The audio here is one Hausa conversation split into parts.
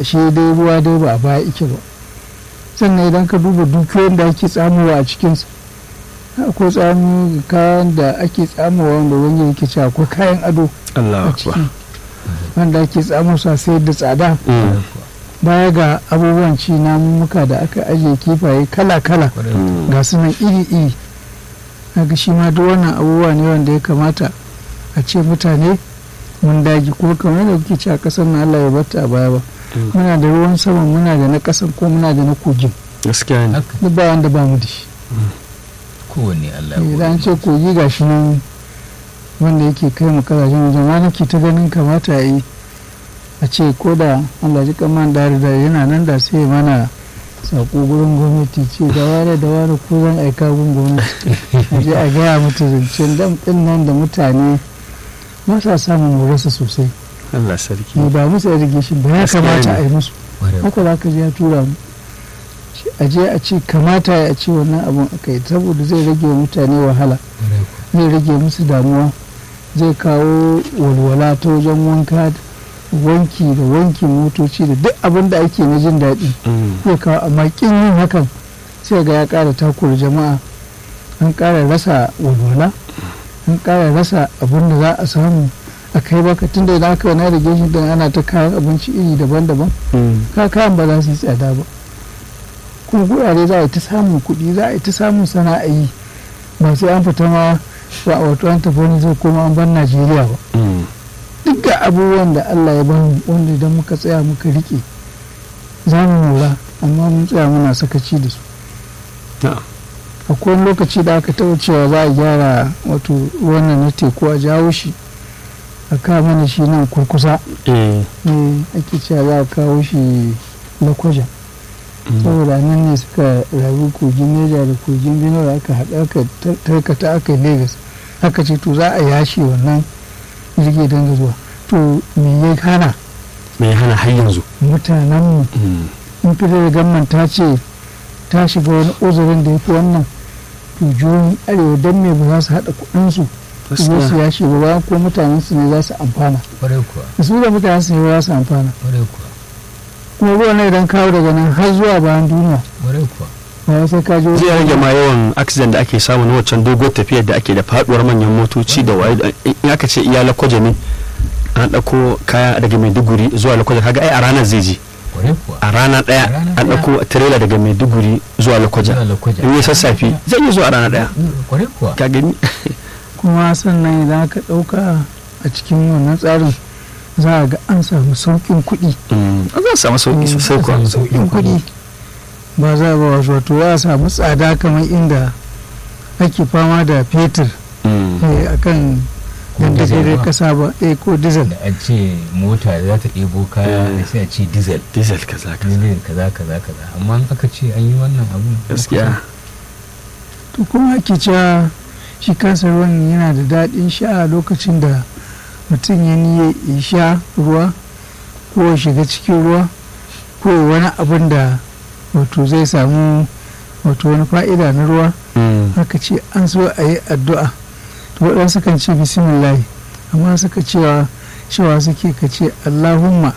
shi dai ruwa dai ba a baya ike ba sannan idan ka duba dukiyoyin da ake tsamowa a cikinsa akwai tsamu kayan da ake tsamowa wanda wani yake cewa akwai kayan ado Allah a ciki wanda ake tsamo sa sai da tsada Mm. baya ga abubuwan ci namuka da aka ajiye kifaye kala-kala Mm. ga su nan iri-iri haka shi ma duk wannan abubuwa ne wanda ya kamata a ce mutane mun dagi ko kamar da kuke ci a ƙasar na Allah ya bata a baya ba Mm. muna da ruwan sama muna da na ƙasan ko muna da na kogin gaskiya ne haka duk ba wanda ba mu da shi kowanne Allah ya idan an ce kogi ga shi nan wanda yake kai mu kasashen wajen ma nake ta ganin kamata ya yi a ce ko da Allah ji kaman da da yana nan da sai ya mana sako gurin gwamnati ce da ware da ware ko zan aika gun gwamnati a je a gaya mutu zancen dam din nan da mutane ba sa samun morarsa sosai Allah sarki mu ba musu irrigation ba ya Gaskiya kamata ne. a yi musu Kwarai haka za ka je ya tura mu Shi- a je a ce kamata ya ce wannan abun aka yi saboda zai rage wa mutane wahala kwarai zai rage musu damuwa zai kawo walwala ta wajen wanka wanki da wankin motoci da duk abin da ake na jin daɗi Mm. zai kawo amma kin yin hakan sai ga ya ƙara takura jama'a an ƙara rasa walwala an ƙara rasa abin da za a samu a kai baka tunda idan aka wani irrigation din ana ta kayan abinci iri daban-daban Mm. ka kayan ba za su yi tsada ba kuma gurare za a yi ta samun kuɗi za a yi ta samun sana'ayi ba sai an fita ma ba wato an tafi wani zai koma an bar najeriya ba Mm. duk ga abubuwan da allah ya bamu wanda idan muka tsaya muka rike za mu lura amma mun tsaya muna sakaci da su Na'am. akwai wani lokaci da aka taɓa cewa za a gyara wato wannan na teku a jawo shi a kawo mana shi nan kurkusa Eh. ne ake cewa za a kawo shi lakwaja Mm. saboda nan ne suka rayu kogin neja da kogin benue aka haɗa aka tar- tarkata aka yi lagos aka ce to za a yashe wannan jirgi don zuwa to me ya hana me ya hana har yanzu mutanenmu Mm. in fitar da gamman ta ce ta shiga wani uzurin da ya fi wannan to jihohin arewa don me ba za su haɗa kuɗinsu su zo su gaskiya yashe ba bayan ko mutanen su ne za su amfana kwarai kuwa da su da mutanen su ne za su amfana kwarai kuwa kuma ruwan nan idan kawo daga nan har zuwa bayan duniya kwarai kuwa ba wai sai ka je zai rage ma yawan accident da ake samu na waccan doguwar tafiyar da ake da faduwar manyan motoci da waye da- in aka ce iya lakwaje ne an ɗauko kaya daga maiduguri zuwa lakwaje kaga ai a ranar zai je kwarai kuwa a rana ɗaya A rana an ɗaya. ɗauko trailer daga maiduguri zuwa lakwaje Zuwa Lokoja. in yi sassafe zai yi zuwa a rana ɗaya Mm, kwarai kuwa ka gani kuma sannan idan aka ɗauka a cikin wannan tsarin za a ga an samu sauƙin kuɗi Mm. za a samu sauki Mm. sosai kuwa Sauƙin sauƙin kuɗi ba za a ba wasu wato za a samu tsada kamar inda ake fama da fetur Mm. eh, a kan Ko diesel dandagarar ba. ƙasa ba eh ko diesel da an ce mota za ta ɗebo kaya Eh. sai a ce diesel diesel kaza kaza diesel kaza kaza kaza amma in aka ce an yi wannan abun gaskiya to kuma ake cewa shi kansa ruwan yana da daɗin sha a lokacin da mutum ya niyya ya sha ruwa ko ya shiga cikin ruwa ko ya wani abin da wato zai samu wato wani fa'ida na ruwa Mm. haka ce an so a yi addu'a to waɗansu kan ce bismillahi amma suka cewa cewa suke ka ce allahumma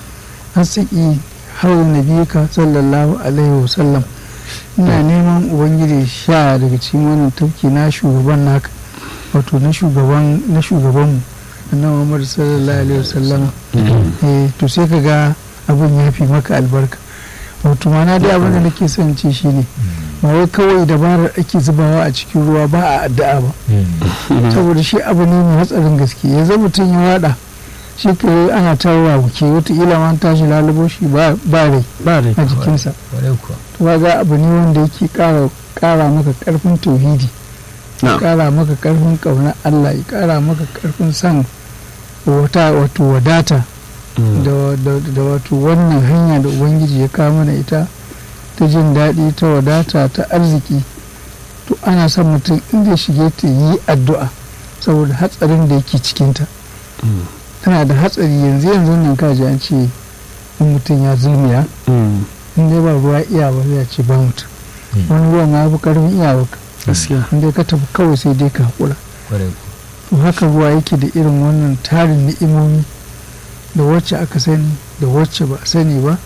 asiki hau nabiyuka sallallahu alaihi wasallam ina neman ubangiji sha daga cikin wannan tafki na shugaban naka wato na shugaban na shugabanmu annabi muhammad sallallahu alaihi wasallam Mm. eh to sai ka ga abin ya fi maka albarka wato mana dai abin da nake son ce shine ba wai kawai dabarar ake zubawa a cikin ruwa ba a addu'a ba saboda shi abu ne mai hatsarin gaske yanzu mutum ya wada shi ka ana tawa wuke wataƙila ma an tashi lalubo shi ba ba rai ba rai a jikinsa kwarai kuwa to ga abu ne wanda yake ƙara ƙara maka ƙarfin tauhidi ya Na'am. ƙara maka ƙarfin ƙaunar Allah ya ƙara maka ƙarfin san wata wato wadata Mm. da, da, da wato wannan hanya da ubangiji ya kawo mana ita ta jin daɗi ta wadata ta arziki to ana son mutum in zai shige ta yi addu'a saboda hatsarin da yake cikinta Mm. tana da hatsari yanzu yanzu nan kaji an ce in mutum ya zulmiya Mm. in dai ba ruwa iya ba zai ce ba mutum Mm. wani ruwan ma fi karfin iyawa gaskiya in dai ka tafi kawai sai dai ka haƙura kwarai kuwa to haka ruwa yake da irin wannan tarin ni'imomi da wacce aka sani da wacce ba a sani ba